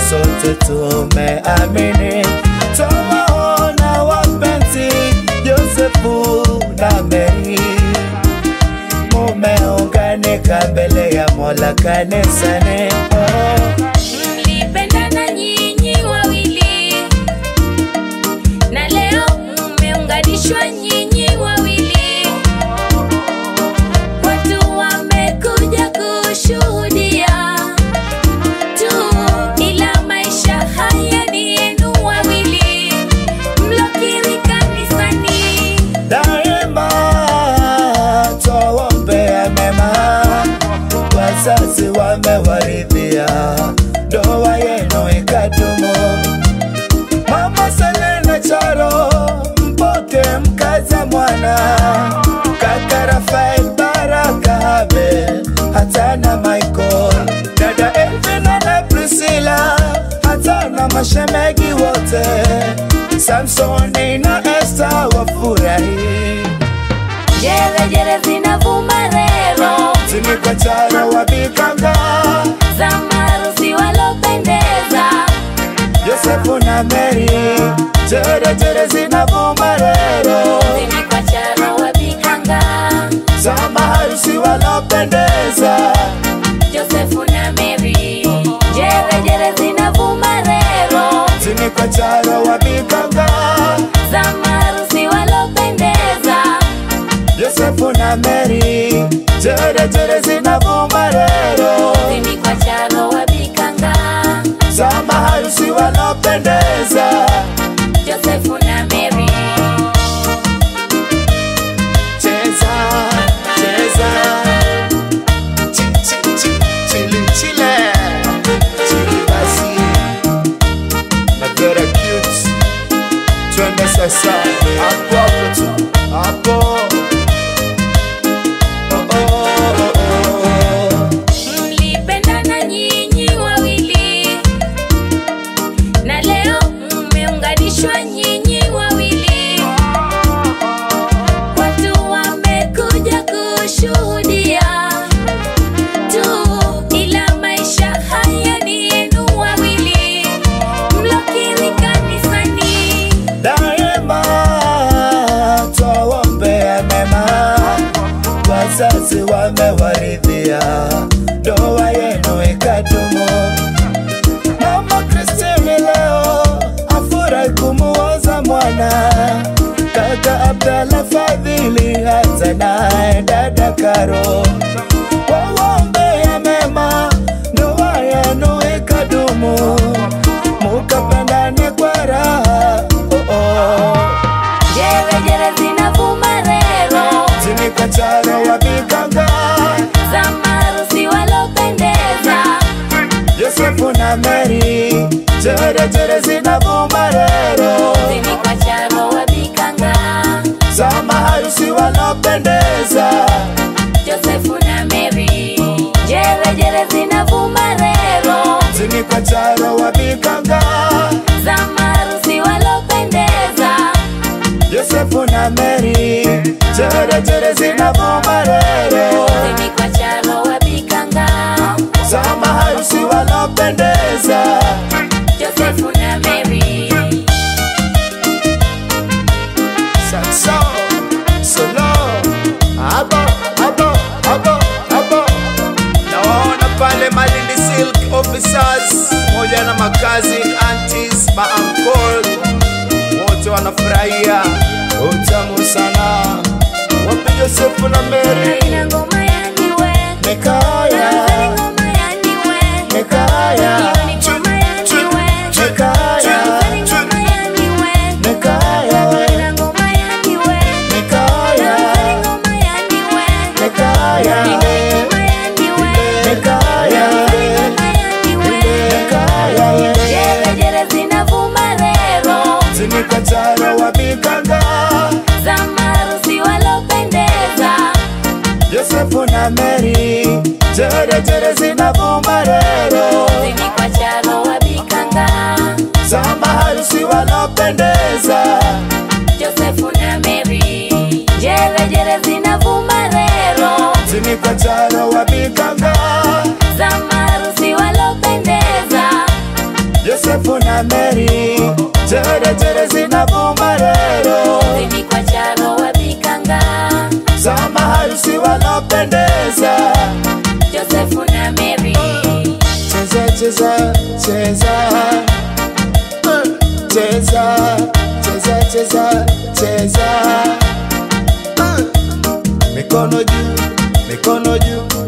sote tumeamini. Twawaona wapenzi Yosefu na Meri, mumeunganika mbele ya Mola kanisani. Oh. Mlipendana nyinyi wawili na leo mmeunganishwa nyinyi wawili. Watu wamekuja kushuhudia tu, ila maisha haya ni yenu wawili mlokiri kanisani. Daima twawaombea mema, wazazi wamewaridhia, ndoa yenu ikadumu. Mama Selena Charo, mpoke mkaza mwana, kaka Rafael Baraka Habe, hata na Michael, dada Elvina na Priscilla, hata na mashemegi wote, Samsoni na Esther wafurahi. Jerejere zinavuma rero Tini kwa Charo wabikanga, za marusi walopendeza Yosefu na Mary, jere jere zinavuma rero zini kwa charo wabikanga za maharusi walopendeza. Josefu na Mary jerejere zinavuma rero Tini kwa Charo wabikanga, za marusi walopendeza Yosefu na Mary, jere jere zinavuma rero zini kwa charo wabikanga za maharusi walopendeza. Josefu na Mary Cheza, cheza, chi chi chi, chili chile, chili basi, na very cute. Twende sasa, hapo hapo tu, hapo. Oh, oh, oh, oh. mlipendana nyinyi wawili na leo mmeunganishwa nyinyi wawili watu wamekuja kushuhudia tu ila maisha haya ni yenu wawili mlokiri kanisani Daima twawaombea mema, wazazi wamewaridhia, ndoa yenu ikadumu. Mama Kristini leo afurahi kumuoza mwana, kaka Abdalla Fadhili hata naye dada Karo wawaombea mema, ndoa yenu ikadumu, mukapendane kwa raha oh, oh. jerejere zinavuma rero Tini kwa Charo wabikanga, za marusi walopendeza Yosefu na Mary, jere jere zinavuma rero zini kwa charo wabikanga za maharusi wanopendeza. Josefu na Mary jerejere zinavuma rero Tini kwa Charo wabikanga, za marusi walopendeza Yosefu na Mary, jere jere zinavuma rero zini kwa charo wabikanga za maharusi wanopendeza. Josefu na Mary Saxo, solo, abo, abo, abo, abo. Nawaona pale Malindi Silk officers moja na makazi aunties, maankol wote wanafurahia utamu sana. Wapi Josefu na Mary na ngoma ya niwe Mekaya, ngoma ya niwe Mekaya, Iwe ni ngoma ya niwe Mekaya, ngoma ya niwe Mekaya, na ngoma ya niwe Mekaya, ngoma ya niwe Mekaya, ngoma ya niwe Mekaya, Mekaya, jerejere zinavuma rero Tini kwa Charo wabikanga, za marusi walopendeza Yosefu na Mary, wapendeza Josefu na Mary cheza cheza cheza Eh, cheza cheza cheza cheza Eh, mikono juu mikono juu